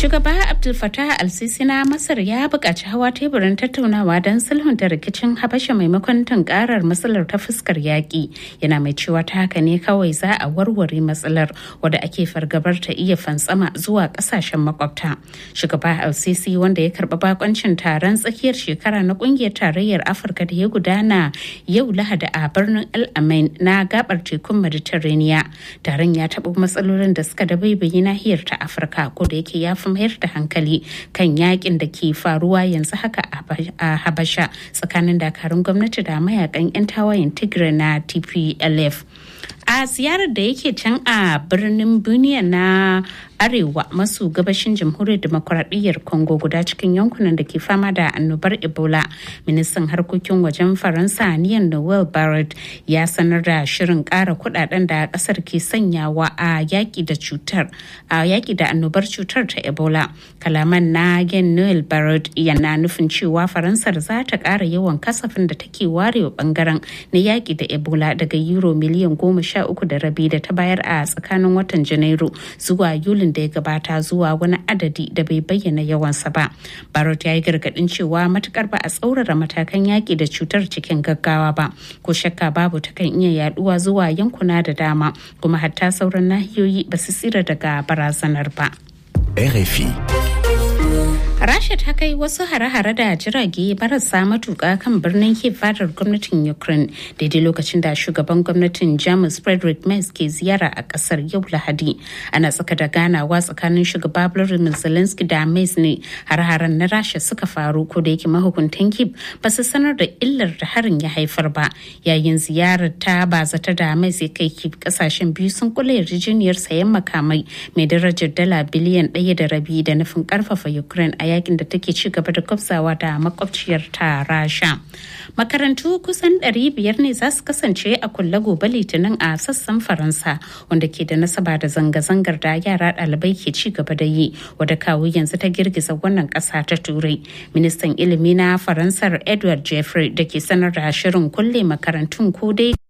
Shugaba Abdul Fattah al-Sisi na Masar ya buƙaci hawa teburin tattaunawa don sulhunta rikicin Habasha maimakon tunkarar matsalar ta fuskar yaƙi. Yana mai cewa ta haka ne kawai za a warware matsalar wadda ake fargabar ta iya fantsama zuwa ƙasashen makwabta. Shugaba al-Sisi wanda ya karɓi bakoncin taron tsakiyar shekara na ƙungiyar tarayyar Afirka da ya gudana yau Lahadi a birnin El Ain na gabar tekun Mediterranean. Taron ya taɓa matsalolin da suka dabaibayi nahiyar ta Afirka ko da yake ya fi mayar da hankali kan yakin da ke faruwa yanzu haka a habasha tsakanin dakarun gwamnati da mayakan 'yan tawayen tigray na tplf a ziyarar da yake can a birnin buniya na arewa maso gabashin jamhuriyar demokuraɗiyyar congo guda cikin yankunan da ke fama da annobar ebola ministan harkokin wajen faransa niyan noel barrett ya sanar da shirin ƙara kudaden da ƙasar ke sanyawa a yaƙi da cutar a yaƙi da annobar cutar ta ebola kalaman na gen noel barrett yana nufin cewa faransar za ta ƙara yawan kasafin da take warewa bangaren na yaƙi da ebola daga euro miliyan goma sha uku da rabi da ta bayar a tsakanin watan janairu zuwa yuli da ya gabata zuwa wani adadi da bai bayyana yawansa ba. Barot ya yi gargadin cewa matukar ba a tsaurara matakan yaƙi da cutar cikin gaggawa ba, ko shakka babu ta kan iya yaduwa zuwa yankuna da dama kuma hatta sauran nahiyoyi ba su tsira daga barazanar ba. RFI. Rasha ta kai wasu hare-hare da jirage marasa matuƙa kan birnin Kiev fadar gwamnatin Ukraine daidai lokacin da shugaban gwamnatin Jamus Frederick Merz ke ziyara a ƙasar yau Lahadi. Ana tsaka da ganawa tsakanin shugaba Volodymyr Zelensky da Merz ne har-haren na Rasha suka faru ko da yake mahukuntan Kiev ba su sanar da illar da harin ya haifar ba. Yayin ziyarar ta bazata da Merz ya kai Kiev kasashen biyu sun kula yarjejeniyar sayan makamai mai darajar dala biliyan ɗaya da rabi da nufin ƙarfafa Ukraine a yakin da take ci gaba da kwafsawa da makwabciyar ta rasha makarantu kusan 500 ne za su kasance a kulle gobe litinin a sassan faransa wanda ke da nasaba da zanga-zangar da yara ɗalibai ke ci gaba da yi wadda kawo yanzu ta girgiza wannan ƙasa ta turai ministan ilimi na faransar edward jeffrey da ke sanar da shirin kulle makarantun ko dai